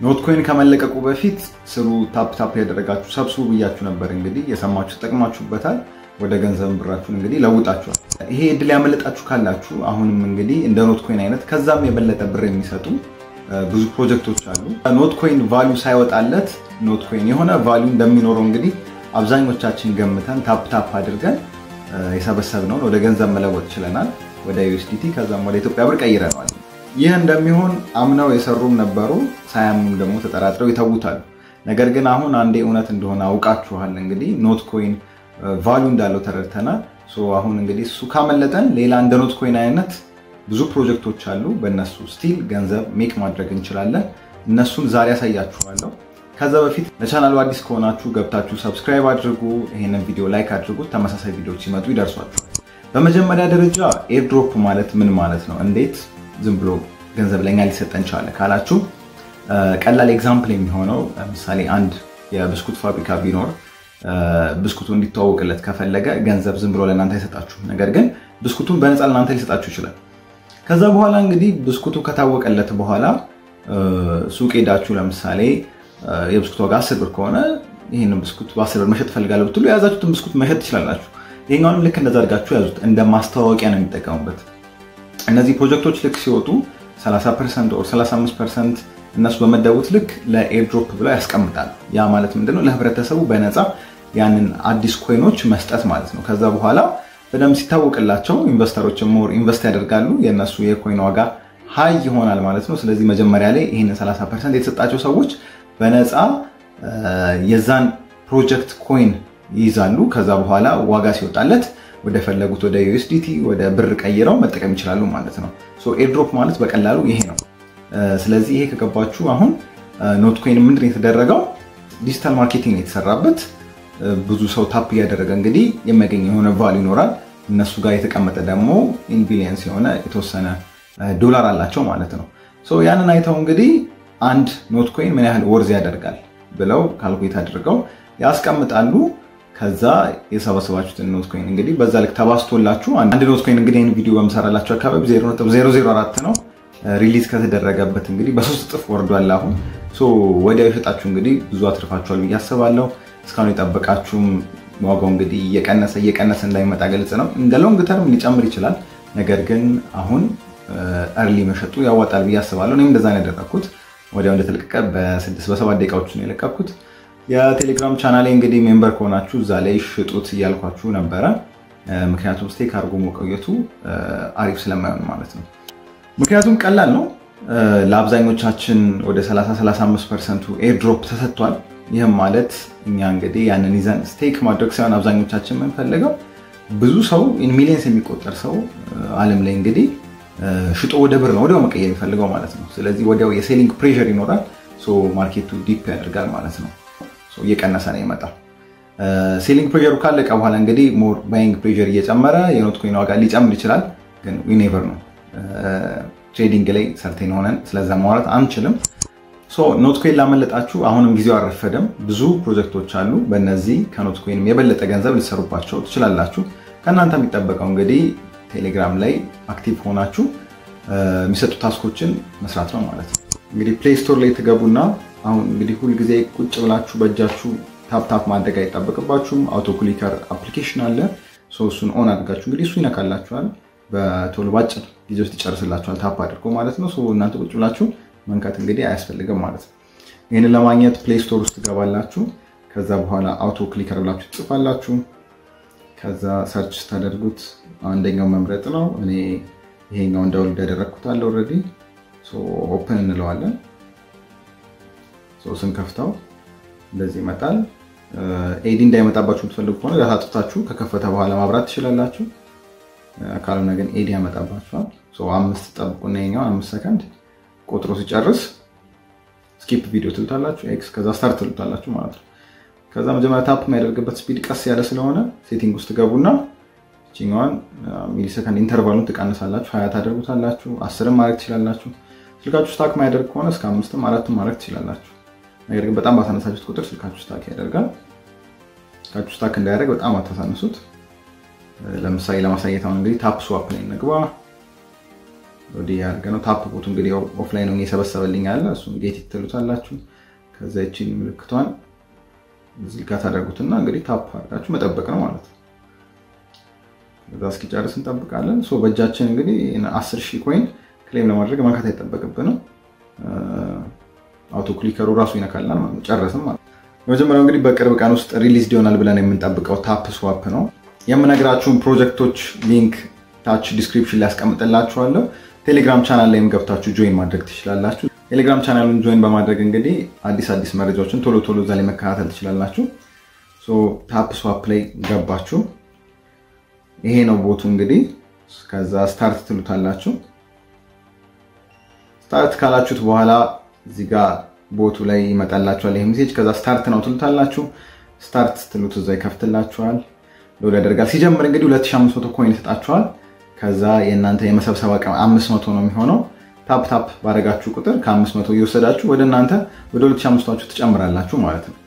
ኖት ኮይን ከመለቀቁ በፊት ስሩ፣ ታፕ ታፕ ያደረጋችሁ ሰብስቡ ብያችሁ ነበር። እንግዲህ የሰማችሁ ተጠቅማችሁበታል። ወደ ገንዘብ ብራችሁን እንግዲህ ለውጣችኋል። ይሄ እድል ያመለጣችሁ ካላችሁ አሁንም እንግዲህ እንደ ኖት ኮይን አይነት ከዛም የበለጠ ብር የሚሰጡ ብዙ ፕሮጀክቶች አሉ። ኖት ኮይን ቫሊዩ ሳይወጣለት ኖት ኮይን የሆነ ቫሊዩ እንደሚኖረው እንግዲህ አብዛኞቻችን ገምተን ታፕ ታፕ አድርገን የሰበሰብነውን ወደ ገንዘብ መለወጥ ችለናል። ወደ ዩኤስዲቲ ከዛም ወደ ኢትዮጵያ ብር ቀይረነዋል። ይህ እንደሚሆን አምነው የሰሩም ነበሩ፣ ሳያምኑም ደግሞ ተጠራጥረው ይተውታሉ። ነገር ግን አሁን አንዴ እውነት እንደሆነ አውቃችኋል። እንግዲህ ኖት ኮይን ቫሊዩ እንዳለው ተረድተናል። አሁን እንግዲህ እሱ ካመለጠን ሌላ እንደ ኖት ኮይን አይነት ብዙ ፕሮጀክቶች አሉ። በእነሱ ስቲል ገንዘብ ሜክ ማድረግ እንችላለን። እነሱን ዛሬ ያሳያችኋለሁ። ከዛ በፊት ለቻናሉ አዲስ ከሆናችሁ ገብታችሁ ሰብስክራይብ አድርጉ፣ ይህንን ቪዲዮ ላይክ አድርጉት። ተመሳሳይ ቪዲዮዎች ሲመጡ ይደርሷችኋል። በመጀመሪያ ደረጃ ኤርድሮፕ ማለት ምን ማለት ነው? እንዴት ዝም ብሎ ገንዘብ ለኛ ሊሰጠን ቻለ ካላችሁ ቀላል ኤግዛምፕል የሚሆነው ለምሳሌ አንድ የብስኩት ፋብሪካ ቢኖር ብስኩቱ እንዲተዋወቅለት ከፈለገ ገንዘብ ዝም ብሎ ለእናንተ አይሰጣችሁ። ነገር ግን ብስኩቱን በነፃ ለእናንተ ሊሰጣችሁ ይችላል። ከዛ በኋላ እንግዲህ ብስኩቱ ከታወቀለት በኋላ ሱቅ ሄዳችሁ ለምሳሌ የብስኩት ዋጋ አስር ብር ከሆነ ይህንን ብስኩት በአስር ብር መሸጥ ፈልጋለሁ ብትሉ የያዛችሁትን ብስኩት መሸጥ ትችላላችሁ። ይሄኛውንም ልክ እንደዛ አድርጋችሁ ያዙት። እንደ ማስታወቂያ ነው የሚጠቀሙበት። እነዚህ ፕሮጀክቶች ልክ ሲወጡ 30 ፐርሰንት ኦር 35 ፐርሰንት እነሱ በመደቡት ልክ ለኤርድሮፕ ብለው ያስቀምጣሉ። ያ ማለት ምንድነው? ለህብረተሰቡ በነፃ ያንን አዲስ ኮይኖች መስጠት ማለት ነው። ከዛ በኋላ በደንብ ሲታወቅላቸው ኢንቨስተሮች ሞር ኢንቨስት ያደርጋሉ። የእነሱ የኮይን ዋጋ ሀይ ይሆናል ማለት ነው። ስለዚህ መጀመሪያ ላይ ይህንን 30 ፐርሰንት የተሰጣቸው ሰዎች በነፃ የዛን ፕሮጀክት ኮይን ይይዛሉ። ከዛ በኋላ ዋጋ ሲወጣለት ወደ ፈለጉት ወደ ዩኤስዲቲ ወደ ብር ቀይረው መጠቀም ይችላሉ ማለት ነው። ኤርድሮፕ ማለት በቀላሉ ይሄ ነው። ስለዚህ ይሄ ከገባችሁ አሁን ኖት ኮይን ምንድን የተደረገው ዲጂታል ማርኬቲንግ የተሰራበት ብዙ ሰው ታፕ እያደረገ እንግዲህ የሚያገኝ የሆነ ቫል ይኖራል። እነሱ ጋር የተቀመጠ ደግሞ ኢንቢሊየንስ የሆነ የተወሰነ ዶላር አላቸው ማለት ነው። ያንን አይተው እንግዲህ አንድ ኖት ኮይን ምን ያህል ወርዝ ያደርጋል ብለው ካልኩሌት አድርገው ያስቀምጣሉ። ከዛ የሰበሰባችሁትን ኖት ኮይን እንግዲህ በዛ ልክ ተባስቶላችሁ አንድ ኖት ኮይን እንግዲህ ይህን ቪዲዮ በምሰራላችሁ አካባቢ 0.004 ነው ሪሊዝ ከተደረገበት እንግዲህ በሶስት እጥፍ ወርዷል። አሁን ወዲያው የሸጣችሁ እንግዲህ ብዙ አትርፋችኋል ብዬ አስባለሁ። እስካሁን የጠበቃችሁም ዋጋው እንግዲህ እየቀነሰ እየቀነሰ እንዳይመጣ ግልጽ ነው። እንደ ሎንግ ተርም ሊጨምር ይችላል። ነገር ግን አሁን እርሊ መሸጡ ያዋጣል ብዬ አስባለሁ። እኔም እንደዛ ነው ያደረግኩት። ወዲያው እንደተለቀቀ በስድስት በሰባት ደቂቃዎች ነው የለቀኩት። የቴሌግራም ቻናሌ እንግዲህ ሜምበር ከሆናችሁ እዛ ላይ ሽጡት እያልኳችሁ ነበረ። ምክንያቱም ስቴክ አድርጎ መቆየቱ አሪፍ ስለማይሆን ማለት ነው። ምክንያቱም ቀላል ነው። ለአብዛኞቻችን ወደ 30-35 ፐርሰንቱ ኤርድሮፕ ተሰጥቷል። ይህም ማለት እኛ እንግዲህ ያንን ይዘን ስቴክ ማድረግ ሳይሆን አብዛኞቻችን የምንፈልገው ብዙ ሰው ሚሊየንስ የሚቆጠር ሰው ዓለም ላይ እንግዲህ ሽጦ ወደ ብር ነው ወዲያው መቀየር የሚፈልገው ማለት ነው። ስለዚህ ወዲያው የሴሊንግ ፕሬሸር ይኖራል። ማርኬቱ ዲፕ ያደርጋል ማለት ነው። እየቀነሰ ነው ይመጣል። ሴሊንግ ፕሬሸሩ ካለቀ በኋላ እንግዲህ ሞር ባይንግ ፕሬሸር እየጨመረ የኖት ኮይን ዋጋ ሊጨምር ይችላል። ግን ዊኔቨር ነው ትሬዲንግ ላይ ሰርቴን ሆነን ስለዛ ማውራት አንችልም። ኖት ኮይን ላመለጣችሁ አሁንም ጊዜው አልረፈደም። ብዙ ፕሮጀክቶች አሉ። በእነዚህ ከኖት ኮይንም የበለጠ ገንዘብ ልትሰሩባቸው ትችላላችሁ። ከእናንተ የሚጠበቀው እንግዲህ ቴሌግራም ላይ አክቲቭ ሆናችሁ የሚሰጡ ታስኮችን መስራት ነው ማለት ነው። እንግዲህ ፕሌይ ስቶር ላይ ትገቡና አሁን እንግዲህ ሁልጊዜ ቁጭ ብላችሁ በእጃችሁ ታፕታፕ ማድረግ አይጠበቅባችሁም። አውቶ ክሊከር አፕሊኬሽን አለ። እሱን ኦን አድርጋችሁ እንግዲህ እሱ ይነካላችኋል። በቶሎ ባጭር ጊዜ ውስጥ ይጨርስላችኋል ታፕ አድርጎ ማለት ነው። እናንተ ቁጭ ብላችሁ መንካት እንግዲህ አያስፈልግም ማለት ነው። ይህንን ለማግኘት ፕሌይ ስቶር ውስጥ ትገባላችሁ። ከዛ በኋላ አውቶ ክሊከር ብላችሁ ትጽፋላችሁ። ከዛ ሰርች ስታደርጉት አንደኛው መምረጥ ነው። እኔ ይሄኛው እንዳውልድ ያደረግኩት አለ ኦልሬዲ። ኦፕን እንለዋለን። ስንከፍተው እንደዚህ ይመጣል። ኤዲ እንዳይመጣባችሁ የምትፈልጉ ከሆነ ዳታ አጥፍታችሁ ከከፈተ በኋላ ማብራት ትችላላችሁ። ካልሆነ ግን ኤዲ ያመጣባችኋል። አምስት ጠብቁና ይኸኛውን አምስት ሰከንድ ቆጥሮ ሲጨርስ ስኪፕ ቪዲዮ ትሉታላችሁ፣ ኤክስ ከዛ ስታርት ትሉታላችሁ ማለት ነው። ከዛ መጀመሪያ ታፕ የሚያደርግበት ስፒድ ቀስ ያለ ስለሆነ ሴቲንግ ውስጥ ገቡና ችኛዋን ሚሊ ሰከንድ ኢንተርቫሉን ትቀንሳላችሁ፣ ሀያ ታደርጉታላችሁ፣ አስርም ማድረግ ትችላላችሁ። ስልካችሁ ስታክ ማያደርግ ከሆነ እስከ አምስትም አራትም ማድረግ ትችላላችሁ። ነገር ግን በጣም ባሳነሳችሁት ቁጥር ስልካችሁ ስታክ ያደርጋል። ስልካችሁ ስታክ እንዳያደርግ በጣም አታሳንሱት። ለምሳሌ ለማሳየት አሁን እንግዲህ ታፕ ስዋፕ ላይ እንግባ። ወዲህ ያደርገ ነው። ታፕ ቦቱ እንግዲህ ኦፍላይን ነው የሰበሰበልኝ አለ። እሱም ጌት ትሉታላችሁ። ከዛ ይቺን ምልክቷን እዚህ ጋር ታደርጉትና እንግዲህ ታፕ አድርጋችሁ መጠበቅ ነው ማለት ነው። ከዛ እስኪጨርስ እንጠብቃለን። ሶ በእጃችን እንግዲህ አስር ሺህ ኮይን ክሌም ለማድረግ መንካት አይጠበቅብንም። አውቶ ክሊከሩ ራሱ ይነካልናል ማለት ነው። ጨረስም ማለት ነው። የመጀመሪያው እንግዲህ በቅርብ ቀን ውስጥ ሪሊዝ ይሆናል ብለን የምንጠብቀው ታፕ ስዋፕ ነው። የምነግራችሁን ፕሮጀክቶች ሊንክ ታች ዲስክሪፕሽን ላይ ያስቀምጥላችኋለሁ። ቴሌግራም ቻናል ላይም ገብታችሁ ጆይን ማድረግ ትችላላችሁ። ቴሌግራም ቻናሉን ጆይን በማድረግ እንግዲህ አዲስ አዲስ መረጃዎችን ቶሎ ቶሎ እዛ ላይ መከታተል ትችላላችሁ። ታፕ ስዋፕ ላይ ገባችሁ። ይሄ ነው ቦቱ እንግዲህ። ከዛ ስታርት ትሉታላችሁ። ስታርት ካላችሁት በኋላ እዚህ ጋር ቦቱ ላይ ይመጣላችኋል ይሄ ሜሴጅ። ከዛ ስታርት ነው ትሉታላችሁ። ስታርት ስትሉት እዛ ይከፍትላችኋል፣ ሎድ ያደርጋል። ሲጀምር እንግዲህ 2500 ኮይን ይሰጣችኋል። ከዛ የእናንተ የመሰብሰብ አቅም 500 ነው የሚሆነው። ታፕ ታፕ ባደረጋችሁ ቁጥር ከ500 እየወሰዳችሁ ወደ እናንተ ወደ 2500 ትጨምራላችሁ ማለት ነው።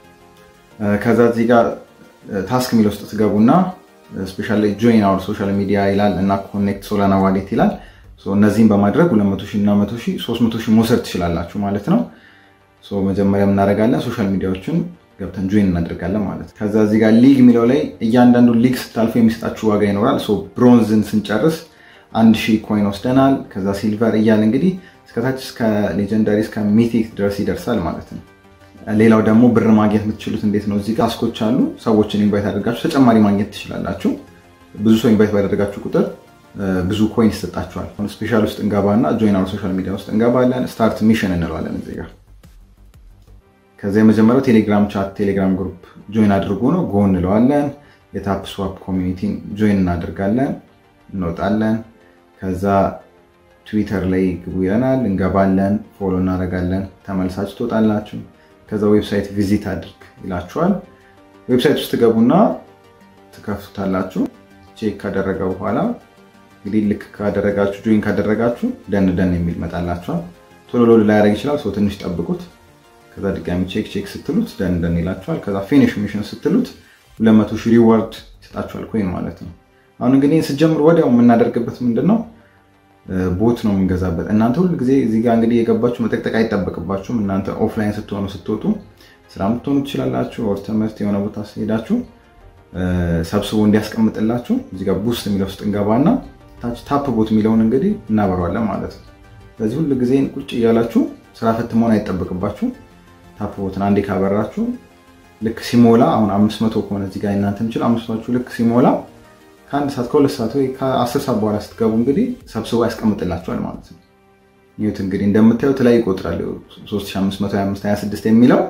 ከዛ እዚህ ጋር ታስክ የሚል ውስጥ ትገቡና ስፔሻሊ ጆይን አወር ሶሻል ሚዲያ ይላል እና ኮኔክት ሶላና ዋሌት ይላል። እነዚህም በማድረግ 200 ሺህ እና 100 ሺህ 300 ሺህ መውሰድ ትችላላችሁ ማለት ነው። መጀመሪያ እናደርጋለን ሶሻል ሚዲያዎችን ገብተን ጆይን እናደርጋለን ማለት ነው። ከዛ እዚህ ጋር ሊግ የሚለው ላይ እያንዳንዱ ሊግ ስታልፉ የሚሰጣችሁ ዋጋ ይኖራል። ብሮንዝን ስንጨርስ አንድ ሺህ ኮይን ወስደናል። ከዛ ሲልቨር እያለ እንግዲህ እስከታች እስከ ሌጀንዳሪ እስከ ሚቲክ ድረስ ይደርሳል ማለት ነው። ሌላው ደግሞ ብር ማግኘት የምትችሉት እንዴት ነው? እዚህ ጋር ታስኮች አሉ። ሰዎችን ኢንቫይት አድርጋችሁ ተጨማሪ ማግኘት ትችላላችሁ። ብዙ ሰው ኢንቫይት ባደረጋችሁ ቁጥር ብዙ ኮይን ይሰጣችኋል። ስፔሻል ውስጥ እንገባና ጆይን አወር ሶሻል ሚዲያ ውስጥ እንገባለን። ስታርት ሚሽን እንለዋለን እዚህ ጋር ከዚያ የመጀመሪያው ቴሌግራም ቻት ቴሌግራም ግሩፕ ጆይን አድርጎ ነው። ጎ እንለዋለን። የታፕ ስዋፕ ኮሚኒቲን ጆይን እናደርጋለን፣ እንወጣለን። ከዛ ትዊተር ላይ ግቡ ይለናል፣ እንገባለን፣ ፎሎ እናደርጋለን። ተመልሳችሁ ትወጣላችሁ። ከዛ ዌብሳይት ቪዚት አድርግ ይላችኋል። ዌብሳይት ውስጥ ትገቡና ትከፍቱታላችሁ። ቼክ ካደረገ በኋላ እንግዲህ ልክ ካደረጋችሁ ጆይን ካደረጋችሁ ደን ደን የሚል መጣላችኋል። ቶሎ ሎድ ላያደርግ ይችላል። ሰው ትንሽ ጠብቁት። ከዛ ድጋሚ ቼክ ቼክ ስትሉት ደን ደን ይላችኋል። ከዛ ፊኒሽ ሚሽን ስትሉት 200 ሺህ ሪዋርድ ይሰጣችኋል ኮይን ማለት ነው። አሁን እንግዲህ ስትጀምሩ ወዲያው የምናደርግበት ምንድን ነው ቦት ነው የምንገዛበት። እናንተ ሁል ጊዜ እዚህ ጋር እንግዲህ የገባችሁ መጠቅጠቅ አይጠበቅባችሁም። እናንተ ኦፍላይን ስትሆኑ ስትወጡ ስራ ምትሆኑ ትችላላችሁ። ወር ትምህርት የሆነ ቦታ ስትሄዳችሁ ሰብስቦ እንዲያስቀምጥላችሁ እዚህ ጋር ቡስት የሚለው ውስጥ እንገባና ታች ታፕ ቦት የሚለውን እንግዲህ እናበረዋለን ማለት ነው። ስለዚህ ሁል ጊዜ ቁጭ እያላችሁ ስራ ፈት መሆን አይጠበቅባችሁ። ታፕ ቦትን አንዴ ካበራችሁ ልክ ሲሞላ አሁን አምስት መቶ ከሆነ እዚህ ጋር እናንተ ምችል አምስት መቶ ልክ ሲሞላ ከአንድ ሰዓት ከሁለት ሰዓት ወይ ከአስር ሰዓት በኋላ ስትገቡ እንግዲህ ሰብስቦ ያስቀምጥላችኋል ማለት ነው። ይሁት እንግዲህ እንደምታዩት ላይ ይቆጥራል 3525 የሚለው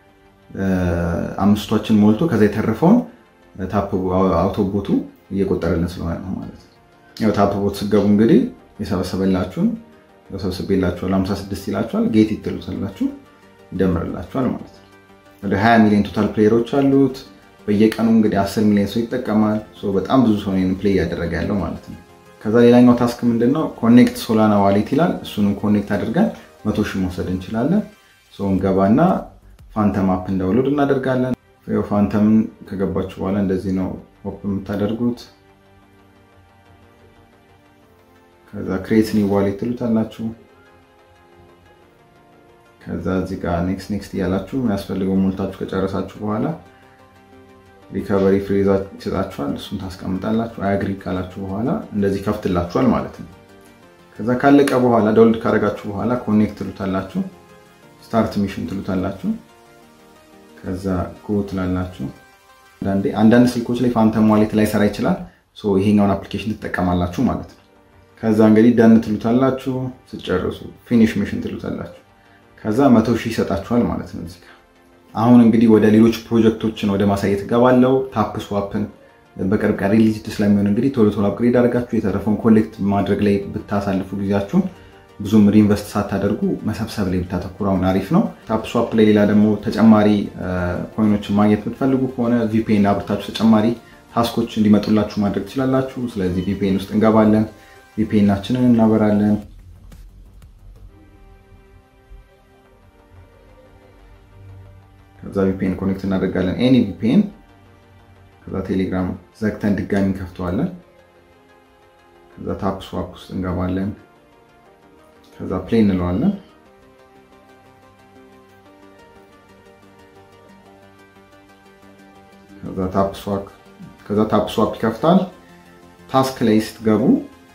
አምስቶችን ሞልቶ ከዛ የተረፈውን ታፕ አውቶቦቱ እየቆጠረልን ስለሆነ ነው ማለት ነው። ያው ታፕ ቦት ስገቡ እንግዲህ የሰበሰበላችሁን ሰብስቤላችኋል 56 ይላችኋል። ጌት ይትሉታላችሁ ይደምርላችኋል ማለት ነው። ወደ 20 ሚሊዮን ቶታል ፕሌየሮች አሉት። በየቀኑ እንግዲህ 10 ሚሊዮን ሰው ይጠቀማል። በጣም ብዙ ሰው ፕሌይ እያደረገ ያለው ማለት ነው። ከዛ ሌላኛው ታስክ ምንድነው? ኮኔክት ሶላና ዋሌት ይላል። እሱንም ኮኔክት አድርገን መቶ ሺህ መውሰድ እንችላለን። ሰው እንገባና ፋንተም አፕ እንዳውሎድ እናደርጋለን። ፋንተምን ከገባችሁ በኋላ እንደዚህ ነው ሆፕ የምታደርጉት። ከዛ ክሬት ኒው ዋሌት ትሉታላችሁ። ከዛ እዚህ ጋር ኔክስት ኔክስት እያላችሁ የሚያስፈልገው ሞልታችሁ ከጨረሳችሁ በኋላ ሪከቨሪ ፍሬዛ ይሰጣችኋል። እሱን ታስቀምጣላችሁ። አያግሪ ካላችሁ በኋላ እንደዚህ ከፍትላችኋል ማለት ነው። ከዛ ካለቀ በኋላ ዳውንሎድ ካደረጋችሁ በኋላ ኮኔክት ትሉታላችሁ። ስታርት ሚሽን ትሉታላችሁ። ከዛ ጎ ትላላችሁ። አንዳንድ ስልኮች ላይ ፋንተም ዋሌት ላይ ሰራ ይችላል። ይሄኛውን አፕሊኬሽን ትጠቀማላችሁ ማለት ነው። ከዛ እንግዲህ ደን ትሉታላችሁ። ስጨርሱ ፊኒሽ ሚሽን ትሉታላችሁ። ከዛ መቶ ሺህ ይሰጣችኋል ማለት ነው እዚህ ጋር አሁን እንግዲህ ወደ ሌሎች ፕሮጀክቶችን ወደ ማሳየት እገባለሁ። ታፕ ስዋፕን በቅርብ ቀን ሪሊዝ ስለሚሆን እንግዲህ ቶሎ ቶሎ አፕግሬድ አድርጋችሁ የተረፈውን ኮሌክት ማድረግ ላይ ብታሳልፉ ጊዜያችሁን ብዙም ሪኢንቨስት ሳታደርጉ መሰብሰብ ላይ ብታተኩሩ አሁን አሪፍ ነው። ታፕ ስዋፕ ላይ ሌላ ደግሞ ተጨማሪ ኮይኖችን ማግኘት የምትፈልጉ ከሆነ ቪፒኤን አብርታችሁ ተጨማሪ ታስኮች እንዲመጡላችሁ ማድረግ ትችላላችሁ። ስለዚህ ቪፒኤን ውስጥ እንገባለን፣ ቪፒኤናችንን እናበራለን። ከዛ ቪፒኤን ኮኔክት እናደርጋለን። ኤኒ ቪፒኤን ከዛ ቴሌግራም ዘግተን ድጋሚ እንከፍተዋለን። ከዛ ታፕ ስዋፕ ውስጥ እንገባለን። ከዛ ፕሌይ እንለዋለን። ከዛ ታፕ ስዋፕ ይከፍታል። ታስክ ላይ ስትገቡ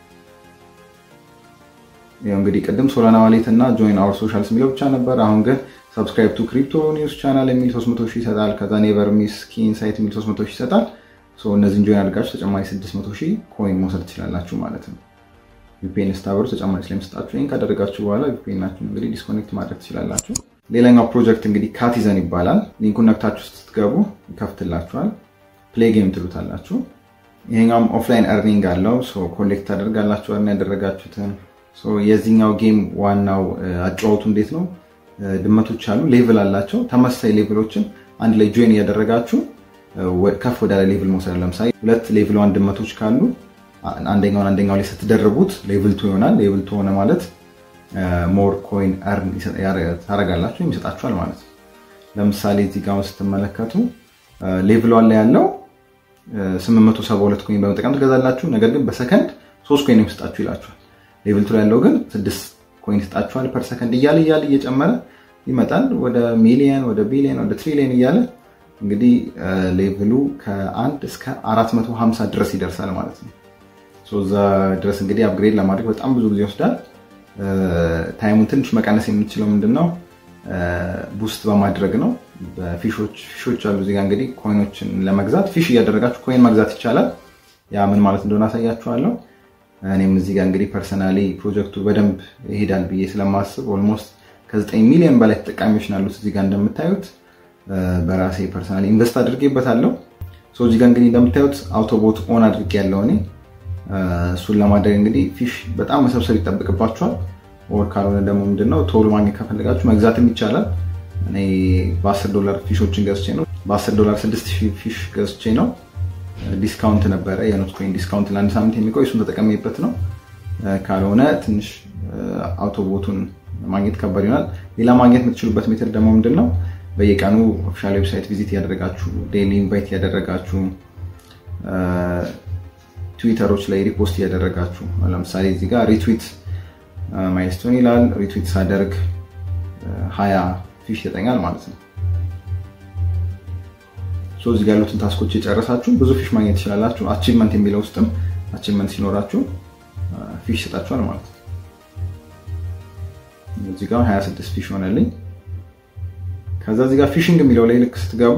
እንግዲህ ቅድም ሶላና ዋሌት እና ጆይን አወር ሶሻልስ የሚለው ብቻ ነበር። አሁን ግን ሰብስክራይብ ቱ ክሪፕቶ ኒውስ ቻናል የሚል 300 ሺህ ይሰጣል። ከዛ ኔቨር ሚስ ኪ ኢንሳይት የሚል 300 ሺህ ይሰጣል። እነዚህን ጆይን አድርጋችሁ ተጨማሪ 600 ሺህ ኮይን መውሰድ ትችላላችሁ ማለት ነው። ቪፒኤን ስታበሩ ተጨማሪ ስለሚሰጣችሁ ይህን ካደረጋችሁ በኋላ ቪፒኤናችሁን እንግዲህ ዲስኮኔክት ማድረግ ትችላላችሁ። ሌላኛው ፕሮጀክት እንግዲህ ካቲዘን ይባላል። ሊንኩን ነክታችሁ ስትገቡ ይከፍትላችኋል። ፕሌይ ጌም ትሉታላችሁ። ይሄኛውም ኦፍላይን እርኒንግ አለው። ኮሌክት ታደርጋላችሁ እርን ያደረጋችሁትን። የዚህኛው ጌም ዋናው አጫወቱ እንዴት ነው? ድመቶች አሉ፣ ሌቭል አላቸው። ተመሳሳይ ሌቭሎችን አንድ ላይ ጆይን እያደረጋችሁ ከፍ ወዳለ ሌቭል መውሰድ። ለምሳሌ ሁለት ሌቭል ዋን ድመቶች ካሉ አንደኛውን አንደኛው ላይ ስትደርቡት ሌቭል ቱ ይሆናል። ሌቭል ቱ ሆነ ማለት ሞር ኮይን እርን ታደርጋላችሁ ይሰጣችኋል ማለት ነው። ለምሳሌ እዚህ ጋር ስትመለከቱ ሌቭል ዋን ላይ ያለው 872 ኮይን በመጠቀም ትገዛላችሁ። ነገር ግን በሰከንድ ሶስት ኮይን የሚሰጣችሁ ይላችኋል። ሌቭል ቱ ላይ ያለው ግን ስድስት ኮይን ይሰጣችኋል ፐር ሰከንድ እያለ እያለ እየጨመረ ይመጣል ወደ ሚሊየን፣ ወደ ቢሊየን፣ ወደ ትሪሊየን እያለ እንግዲህ ሌቭሉ ከአንድ እስከ 450 ድረስ ይደርሳል ማለት ነው። እዛ ድረስ እንግዲህ አፕግሬድ ለማድረግ በጣም ብዙ ጊዜ ይወስዳል። ታይሙን ትንሽ መቀነስ የምንችለው ምንድን ነው ቡስት በማድረግ ነው። ፊሾች አሉ እዚጋ እንግዲህ ኮይኖችን ለመግዛት ፊሽ እያደረጋችሁ ኮይን መግዛት ይቻላል። ያ ምን ማለት እንደሆነ አሳያችኋለሁ። እኔም እዚጋ እንግዲህ ፐርሰናሊ ፕሮጀክቱ በደንብ ይሄዳል ብዬ ስለማስብ ኦልሞስት ከ9 ሚሊዮን በላይ ተጠቃሚዎች ናሉት እዚጋ እንደምታዩት በራሴ ፐርሰናሊ ኢንቨስት አድርጌበታለሁ። እዚጋ እንግዲህ እንደምታዩት አውቶቦት ኦን አድርጌ ያለው እኔ እሱን ለማድረግ እንግዲህ ፊሽ በጣም መሰብሰብ ይጠብቅባቸዋል። ወር ካልሆነ ደግሞ ምንድነው ቶሎ ማግኘት ከፈለጋችሁ መግዛትም ይቻላል። እኔ በ10 ዶላር ፊሾችን ገዝቼ ነው በ10 ዶላር 6 ፊሽ ገዝቼ ነው። ዲስካውንት ነበረ የኖት ኮይን ዲስካውንት ለአንድ ሳምንት የሚቆይ እሱን ተጠቀሜበት ነው። ካልሆነ ትንሽ አውቶቦቱን ማግኘት ከባድ ይሆናል። ሌላ ማግኘት የምትችሉበት ሜትር ደግሞ ምንድን ነው በየቀኑ ኦፊሻል ዌብሳይት ቪዚት ያደረጋችሁ ዴይሊ ኢንቫይት ያደረጋችሁ ትዊተሮች ላይ ሪፖስት እያደረጋችሁ ለምሳሌ እዚህ ጋር ሪትዊት ማይልስቶን ይላል። ሪትዊት ሳደርግ ሀያ ፊሽ ይሰጠኛል ማለት ነው። እዚህ ጋር ያሉትን ታስኮች የጨረሳችሁ ብዙ ፊሽ ማግኘት ትችላላችሁ። አቺቭመንት የሚለው ውስጥም አቺቭመንት ሲኖራችሁ ፊሽ ይሰጣችኋል ማለት ነው። እዚህ ጋር 26 ፊሽ ሆነልኝ። ከዛ እዚህ ጋር ፊሽንግ የሚለው ላይ ልክ ስትገቡ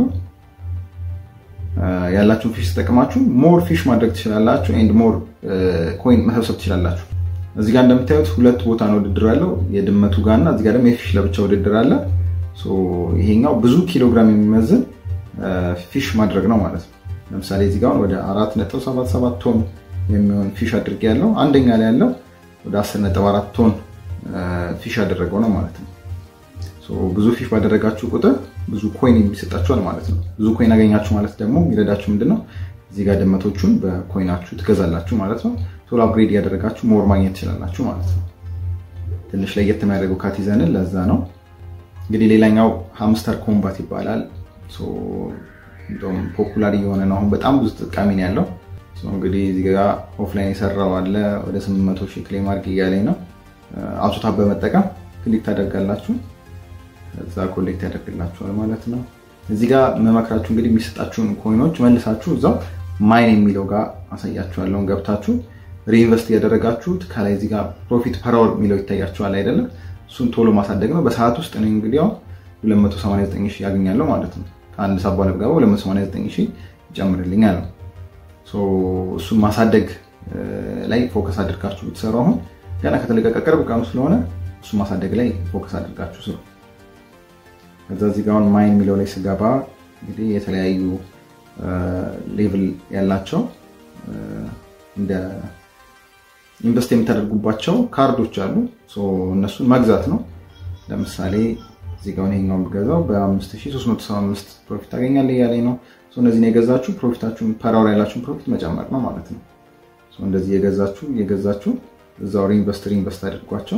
ያላችሁን ፊሽ ተጠቅማችሁ ሞር ፊሽ ማድረግ ትችላላችሁ። ኤንድ ሞር ኮይን መሰብሰብ ትችላላችሁ። እዚህ ጋር እንደምታዩት ሁለት ቦታ ነው ውድድር ያለው የድመቱ ጋር እና እዚህ ጋር ደግሞ የፊሽ ለብቻ ውድድር አለ። ይሄኛው ብዙ ኪሎግራም የሚመዝን ፊሽ ማድረግ ነው ማለት ነው። ለምሳሌ እዚህ ጋር ወደ 4.77 ቶን የሚሆን ፊሽ አድርጌ ያለው አንደኛ ላይ ያለው ወደ 10.4 ቶን ፊሽ ያደረገው ነው ማለት ነው። ብዙ ፊሽ ባደረጋችሁ ቁጥር ብዙ ኮይን የሚሰጣችኋል ማለት ነው። ብዙ ኮይን አገኛችሁ ማለት ደግሞ የሚረዳችሁ ምንድነው እዚህ ጋር ድመቶቹን በኮይናችሁ ትገዛላችሁ ማለት ነው። ቶሎ አፕግሬድ እያደረጋችሁ ሞር ማግኘት ትችላላችሁ ማለት ነው። ትንሽ ለየት የሚያደርገው ካቲዘንን ለዛ ነው። እንግዲህ ሌላኛው ሃምስተር ኮምባት ይባላል። እንደውም ፖፑላር እየሆነ ነው። አሁን በጣም ብዙ ተጠቃሚ ነው ያለው። እንግዲህ እዚህ ጋር ኦፍላይን የሰራው አለ ወደ 800 ሺህ ክሌም አድርግ እያለኝ ነው። አውቶታፕ በመጠቀም ክሊክ ታደርጋላችሁ እዛ ኮሌክት ያደርግላችኋል ማለት ነው። እዚህ ጋር መመክራችሁ እንግዲህ የሚሰጣችሁን ኮይኖች መልሳችሁ እዛው ማይን የሚለው ጋር አሳያችኋለሁ። ገብታችሁ ሪኢንቨስት እያደረጋችሁት ከላይ እዚህ ጋር ፕሮፊት ፐር አወር የሚለው ይታያችኋል አይደለም? እሱን ቶሎ ማሳደግ ነው። በሰዓት ውስጥ እኔ እንግዲህ አሁን 289 ሺህ ያገኛለሁ ማለት ነው። ከአንድ ሰዓት በኋላ ብገባ 289 ሺህ ይጨምርልኛል ነው። እሱን ማሳደግ ላይ ፎከስ አድርጋችሁ ብትሰሩ አሁን ገና ከተለቀቀ ቅርብ ቀኑ ስለሆነ እሱ ማሳደግ ላይ ፎከስ አድርጋችሁ ስሩ። ከዛ እዚህ ጋር ማይን የሚለው ላይ ስገባ እንግዲህ የተለያዩ ሌቭል ያላቸው እንደ ኢንቨስት የምታደርጉባቸው ካርዶች አሉ። እነሱን መግዛት ነው። ለምሳሌ እዚህ ጋር ይሄኛው ብገዛው በ5375 ፕሮፊት ታገኛለህ እያለኝ ነው። እነዚህን የገዛችሁ ፕሮፊታችሁን ፐራወር ያላችሁን ፕሮፊት መጨመር ነው ማለት ነው። እንደዚህ የገዛችሁ የገዛችሁ እዛው ሪኢንቨስት ሪኢንቨስት አድርጓቸው።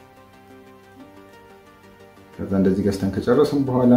ከዛ እንደዚህ ገዝተን ከጨረስም በኋላ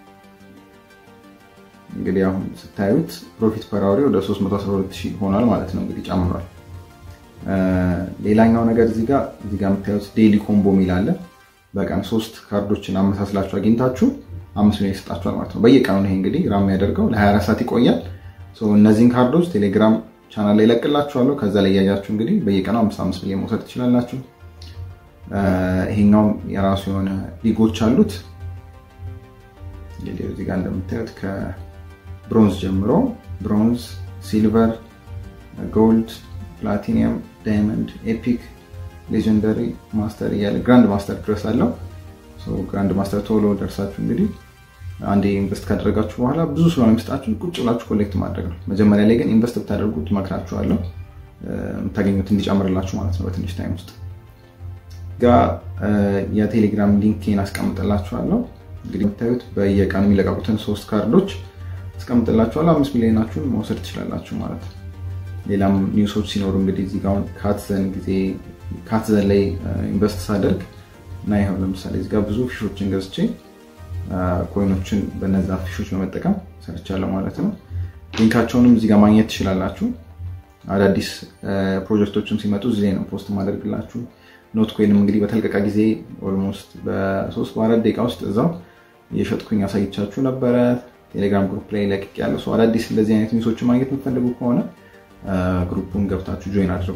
እንግዲህ አሁን ስታዩት ፕሮፊት ፐር አወር ወደ 312 ሺህ ሆኗል ማለት ነው። እንግዲህ ጨምሯል። ሌላኛው ነገር እዚህ ጋር እዚህ ጋር የምታዩት ዴይሊ ኮምቦ የሚል አለ። በቀን ሶስት ካርዶችን አመሳስላችሁ አግኝታችሁ አምስት ሚሊዮን ይሰጣችኋል ማለት ነው። በየቀኑ ይሄ እንግዲህ ራም የሚያደርገው ለ24 ሰዓት ይቆያል። እነዚህን ካርዶች ቴሌግራም ቻናል ላይ ይለቅላችኋለሁ። ከዛ ላይ እያያችሁ እንግዲህ በየቀኑ አምስት አምስት ሚሊዮን መውሰድ ትችላላችሁ። ይሄኛውም የራሱ የሆነ ሊጎች አሉት። እንግዲህ እዚህ ጋር እንደምታዩት ከብሮንዝ ጀምሮ ብሮንዝ፣ ሲልቨር፣ ጎልድ፣ ፕላቲኒየም፣ ዳይመንድ፣ ኤፒክ፣ ሌጀንደሪ፣ ማስተር እያለ ግራንድ ማስተር ድረስ አለው። ግራንድ ማስተር ቶሎ ደርሳችሁ እንግዲህ አንዴ ኢንቨስት ካደረጋችሁ በኋላ ብዙ ስለሆነ የሚሰጣችሁ ቁጭ ብላችሁ ኮሌክት ማድረግ ነው። መጀመሪያ ላይ ግን ኢንቨስት ብታደርጉት እመክራችኋለሁ፣ የምታገኙት እንዲጨምርላችሁ ማለት ነው በትንሽ ታይም ውስጥ ጋ የቴሌግራም ሊንኬን አስቀምጥላችኋለሁ። እንግዲህ የምታዩት በየቀኑ የሚለቀቁትን ሶስት ካርዶች አስቀምጥላችኋለሁ። አምስት ሚሊዮናችሁን መውሰድ ትችላላችሁ ማለት ነው። ሌላም ኒውሶች ሲኖሩ እንግዲህ እዚህ ጋር ካትዘን ጊዜ ካትዘን ላይ ኢንቨስት ሳደርግ እና ይኸው ለምሳሌ እዚህ ጋር ብዙ ፊሾችን ገዝቼ ኮይኖችን በነዛ ፊሾች በመጠቀም ሰርቻለሁ ማለት ነው። ሊንካቸውንም እዚህ ጋር ማግኘት ትችላላችሁ። አዳዲስ ፕሮጀክቶችም ሲመጡ እዚህ ላይ ነው ፖስት ማደርግላችሁ። ኖት ኮይንም እንግዲህ በተለቀቀ ጊዜ ኦልሞስት በሶስት በአራት ደቂቃ ውስጥ እዛው እየሸጥኩኝ አሳይቻችሁ ነበረ። ቴሌግራም ግሩፕ ላይ ለቅቅ ያለ ሰው አዳዲስ እንደዚህ አይነት ኒውሶችን ማግኘት የምትፈልጉ ከሆነ ግሩፑን ገብታችሁ ጆይን አድርጉ።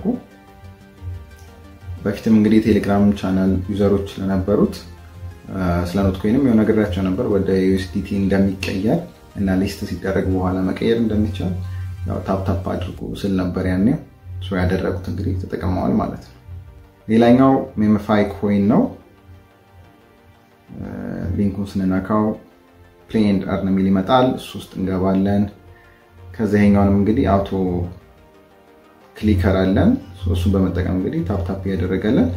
በፊትም እንግዲህ የቴሌግራም ቻናል ዩዘሮች ለነበሩት ስለ ኖት ኮይንም የሆነ ነግሬያቸው ነበር ወደ ዩኤስዲቲ እንደሚቀየር እና ሊስት ሲደረግ በኋላ መቀየር እንደሚቻል ታፕ ታፕ አድርጉ ስል ነበር ያኔ ያደረጉት እንግዲህ ተጠቅመዋል ማለት ነው። ሌላኛው ሜምፋይ ኮይን ነው። ሊንኩን ስንነካው ፕሌይ ኤንድ አርን የሚል ይመጣል። እሱ ውስጥ እንገባለን። ከዚ ይሄኛውንም እንግዲህ አውቶ ክሊከር አለን። እሱን በመጠቀም እንግዲህ ታፕታፕ እያደረገለን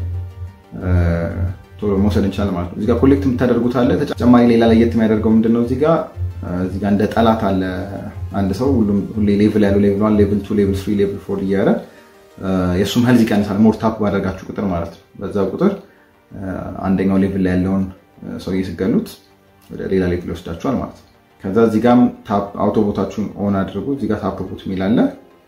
ቶሎ መውሰድ እንችላለን ማለት ነው። እዚጋ ኮሌክት የምታደርጉት አለ። ተጨማሪ ሌላ ለየት የሚያደርገው ምንድነው? እዚጋ እዚጋ እንደ ጠላት አለ። አንድ ሰው ሁሌ ሌቭል ያለው ሌቭል ዋን፣ ሌቭል ቱ፣ ሌቭል ስሪ፣ ሌቭል ፎር እያረ የእሱም ሄልዝ ይቀንሳል። ሞር ታፕ ባደረጋችሁ ቁጥር ማለት ነው። በዛ ቁጥር አንደኛው ሌቭል ላይ ያለውን ሰው እየስገሉት ወደ ሌላ ሌቭል ይወስዳችኋል ማለት ነው። ከዛ እዚህ ጋም አውቶ ቦታችሁን ኦን አድርጉ። እዚህ ጋር ታፕ ቦት የሚል አለ።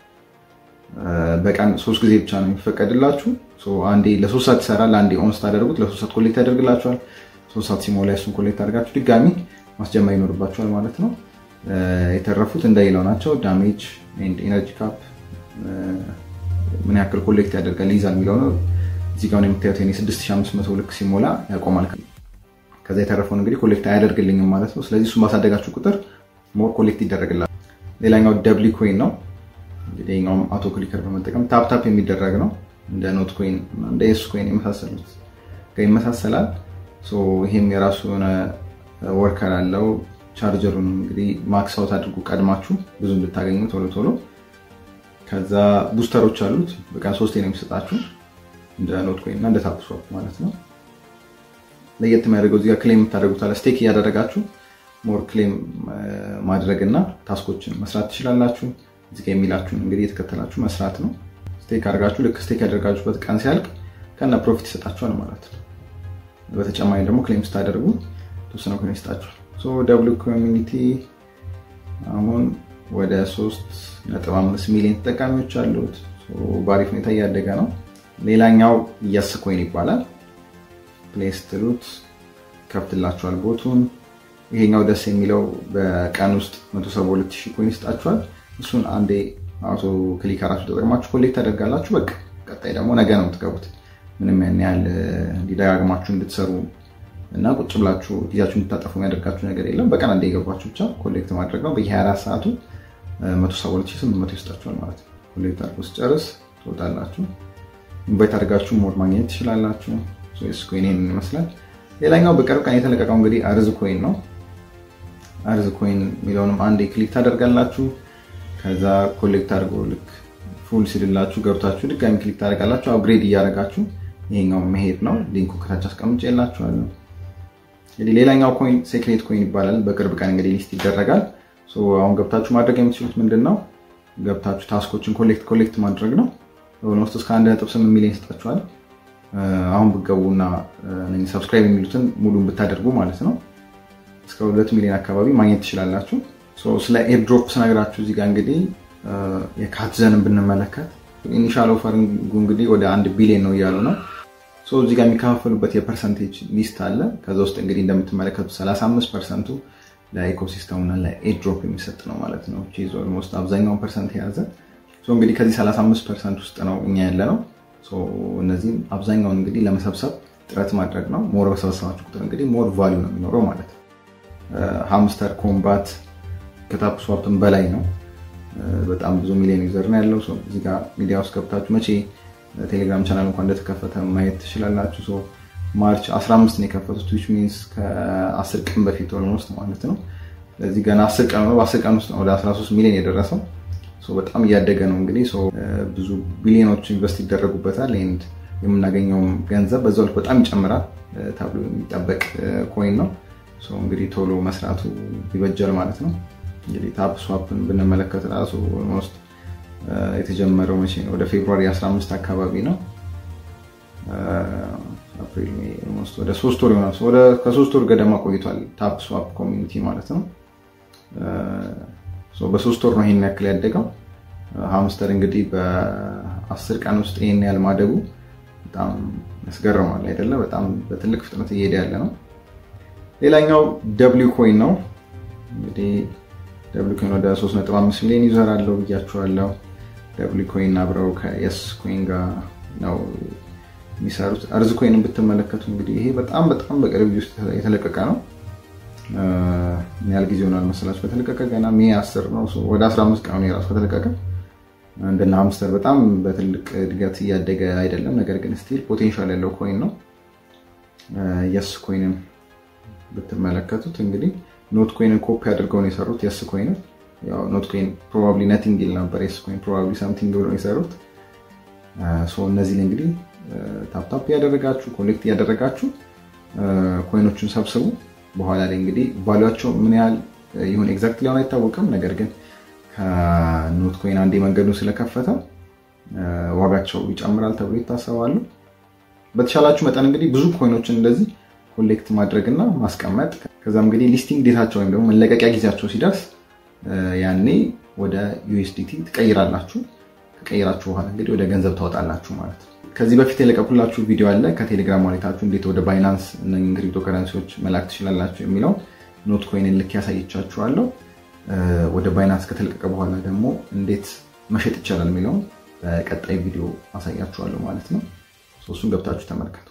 በቀን ሶስት ጊዜ ብቻ ነው የሚፈቀድላችሁ። አንዴ ለሶስት ሰዓት ይሰራል። አንዴ ኦን ስታደርጉት ለሶስት ሰዓት ኮሌክት ያደርግላችኋል። ሶስት ሰዓት ሲሞላ እሱን ኮሌክት አድርጋችሁ ድጋሚ ማስጀመር ይኖርባችኋል ማለት ነው። የተረፉት እንደሌላው ናቸው። ዳሜጅ ኤንድ ኤነርጂ ካፕ ምን ያክል ኮሌክት ያደርጋል ይይዛል የሚለው ነው። እዚህ ጋር የምታዩት የኔ 6500 ልክ ሲሞላ ያቆማል። ከዛ የተረፈውን እንግዲህ ኮሌክት አያደርግልኝም ማለት ነው። ስለዚህ እሱ ማሳደጋችሁ ቁጥር ሞር ኮሌክት ይደረግላል። ሌላኛው ደብሊ ኮይን ነው። እንግዲህ ኛውም አውቶ ክሊከር በመጠቀም ታፕታፕ የሚደረግ ነው። እንደ ኖት ኮይን እንደ ኤስ ኮይን የመሳሰሉት ጋር ይመሳሰላል። ይሄም የራሱ የሆነ ወርከር አለው። ቻርጀሩን እንግዲህ ማክስ አውት አድርጉ ቀድማችሁ ብዙ እንድታገኙ ቶሎ ቶሎ ከዛ ቡስተሮች አሉት። በቀን ሶስቴ ነው የሚሰጣችሁ እንደ ኖት ኮይን እና እንደ ታፕ ስዋፕ ማለት ነው። ለየት የሚያደርገው እዚጋ ክሌም የምታደርጉት አለ። ስቴክ እያደረጋችሁ ሞር ክሌም ማድረግ እና ታስኮችን መስራት ትችላላችሁ። እዚጋ የሚላችሁን እንግዲህ የተከተላችሁ መስራት ነው። ስቴክ አድርጋችሁ ልክ ስቴክ ያደርጋችሁበት ቀን ሲያልቅ ከነ ፕሮፊት ይሰጣችኋል ማለት ነው። በተጨማሪ ደግሞ ክሌም ስታደርጉ ተወሰነ ኮይን ይሰጣችኋል። ደብሉ ኮሚኒቲ አሁን ወደ 3.5 ሚሊዮን ተጠቃሚዎች አሉት። በአሪፍ ሁኔታ እያደገ ነው። ሌላኛው የስ ኮይን ይባላል። ፕሌስ ትሉት ከፍትላችኋል ቦቱን። ይሄኛው ደስ የሚለው በቀን ውስጥ 172 ኮይን ይሰጣችኋል። እሱን አንዴ አውቶ ክሊከራችሁ ተጠቅማችሁ ኮሌክት ታደርጋላችሁ። በቃ ቀጣይ ደግሞ ነገ ነው የምትገቡት። ምንም ያን ያህል እንዲደጋግማችሁ እንድትሰሩ እና ቁጭ ብላችሁ ጊዜያችሁ እንድታጠፉ የሚያደርጋችሁ ነገር የለም። በቀን አንዴ የገባችሁ ብቻ ኮሌክት ማድረግ ነው። በየ24 ሰዓቱ 172800 ይሰጣችኋል ማለት ነው። ኮሌክት አድርጎ ስጨርስ ትወጣላችሁ። ኢንቫይት አድርጋችሁ ሞድ ማግኘት ትችላላችሁ። ስ ኮይን ይህን ይመስላል። ሌላኛው በቅርብ ቀን የተለቀቀው እንግዲህ አርዝ ኮይን ነው። አርዝ ኮይን የሚለውንም አንዴ ክሊክ ታደርጋላችሁ። ከዛ ኮሌክት አድርጎ ልክ ፉል ሲልላችሁ ገብታችሁ ድጋሚ ክሊክ ታደርጋላችሁ። አፕግሬድ እያደረጋችሁ ይሄኛው መሄድ ነው። ሊንኩ ከታች አስቀምጬላችኋለሁ። እንግዲህ ሌላኛው ኮይን ሴክሬት ኮይን ይባላል። በቅርብ ቀን እንግዲህ ሊስት ይደረጋል። አሁን ገብታችሁ ማድረግ የምትችሉት ምንድን ነው? ገብታችሁ ታስኮችን ኮሌክት ኮሌክት ማድረግ ነው። ኦልሞስት እስከ 1.8 ሚሊዮን ይሰጣችኋል። አሁን ብትገቡና ሰብስክራይብ የሚሉትን ሙሉን ብታደርጉ ማለት ነው እስከ ሁለት ሚሊዮን አካባቢ ማግኘት ትችላላችሁ። ስለ ኤርድሮፕ ስነግራችሁ እዚህ ጋር እንግዲህ የካትዘንን ብንመለከት ኢኒሻል ኦፈሪንጉ እንግዲህ ወደ አንድ ቢሊዮን ነው እያሉ ነው። እዚህ ጋር የሚከፋፈሉበት የፐርሰንቴጅ ሊስት አለ። ከዛ ውስጥ እንግዲህ እንደምትመለከቱት 35 ፐርሰንቱ ለኢኮሲስተሙና ለኤድሮፕ የሚሰጥ ነው ማለት ነው። ኦልሞስት አብዛኛውን ፐርሰንት የያዘ እንግዲህ ከዚህ 35 ፐርሰንት ውስጥ ነው እኛ ያለ ነው። እነዚህም አብዛኛውን እንግዲህ ለመሰብሰብ ጥረት ማድረግ ነው። ሞር በሰበሰባችሁ ቁጥር እንግዲህ ሞር ቫሊዩ ነው የሚኖረው ማለት ነው። ሃምስተር ኮምባት ከታፕ ስዋፕን በላይ ነው። በጣም ብዙ ሚሊዮን ዩዘር ነው ያለው። እዚህ ጋር ሚዲያ ውስጥ ገብታችሁ መቼ ቴሌግራም ቻናል እንኳን እንደተከፈተ ማየት ትችላላችሁ። ማርች 15 ነው የከፈቱት ዊች ሚንስ ከ10 ቀን በፊት ኦልሞስት ማለት ነው። ስለዚህ ገና 10 ቀን ነው። በ10 ቀን ውስጥ ነው ወደ 13 ሚሊዮን የደረሰው። በጣም እያደገ ነው እንግዲህ ብዙ ቢሊዮኖች ኢንቨስት ይደረጉበታል። ኤንድ የምናገኘውም ገንዘብ በዛው ልክ በጣም ይጨምራል ተብሎ የሚጠበቅ ኮይን ነው። እንግዲህ ቶሎ መስራቱ ይበጃል ማለት ነው። እንግዲህ ታፕ ስዋፕን ብንመለከት ራሱ ኦልሞስት የተጀመረው መቼ ነው? ወደ ፌብሩዋሪ 15 አካባቢ ነው። አፕሪል ሜይ ኦልሞስት ወደ ሶስት ወር ይሆናል። ከሶስት ወር ገደማ ቆይቷል ታፕ ስዋፕ ኮሚኒቲ ማለት ነው። በሶስት ወር ነው ይሄን ያክል ያደገው። ሃምስተር እንግዲህ በአስር ቀን ውስጥ ይሄን ያህል ማደጉ በጣም ያስገርማል አይደለ? በጣም በትልቅ ፍጥነት እየሄደ ያለ ነው። ሌላኛው ደብሊው ኮይን ነው። እንግዲህ ደብሊው ኮይን ወደ 3.5 ሚሊዮን ዩዘር አለው ብያችኋለሁ። ደብሊው ኮይን አብረው ከየስ ኮይን ጋር ነው የሚሰሩት። አርዝ ኮይንን ብትመለከቱ እንግዲህ ይሄ በጣም በጣም በቅርብ ጊዜ ውስጥ የተለቀቀ ነው። ምን ያህል ጊዜ ሆኗል መሰላችሁ ከተለቀቀ? ገና ሜ 10 ነው። ወደ 15 ቀን የራሱ ከተለቀቀ እንደነ ሃምስተር በጣም በትልቅ እድገት እያደገ አይደለም። ነገር ግን ስቲል ፖቴንሻል ያለው ኮይን ነው። የስ ኮይንን ብትመለከቱት እንግዲህ ኖት ኮይንን ኮፒ አድርገው ነው የሰሩት። የስ ኮይንን ኖት ኮይን ፕሮባብሊ ነቲንግ ይል ነበር። የስ ኮይን ፕሮባብሊ ሳምቲንግ ብሎ የሰሩት። እነዚህ እንግዲህ ታፕታፕ እያደረጋችሁ ኮሌክት እያደረጋችሁ ኮይኖቹን ሰብስቡ። በኋላ ላይ እንግዲህ ቫሉያቸው ምን ያህል ይሁን ኤግዛክት ሊሆን አይታወቅም። ነገር ግን ከኖት ኮይን አንዴ መንገዱን ስለከፈተው ዋጋቸው ይጨምራል ተብሎ ይታሰባሉ። በተሻላችሁ መጠን እንግዲህ ብዙ ኮይኖችን እንደዚህ ኮሌክት ማድረግና ማስቀመጥ ከዛም እንግዲህ ሊስቲንግ ዴታቸው ወይም ደግሞ መለቀቂያ ጊዜያቸው ሲደርስ ያኔ ወደ ዩኤስዲቲ ትቀይራላችሁ። ከቀይራችሁ በኋላ እንግዲህ ወደ ገንዘብ ታወጣላችሁ ማለት ነው። ከዚህ በፊት የለቀኩላችሁ ቪዲዮ አለ። ከቴሌግራም ዋሌታችሁ እንዴት ወደ ባይናንስ እነኝን ክሪፕቶ ከረንሲዎች መላክ ትችላላችሁ የሚለው ኖት ኮይንን ልክ ያሳየቻችኋለሁ። ወደ ባይናንስ ከተለቀቀ በኋላ ደግሞ እንዴት መሸጥ ይቻላል የሚለውን በቀጣይ ቪዲዮ አሳያችኋለሁ ማለት ነው። እሱን ገብታችሁ ተመልከቱ።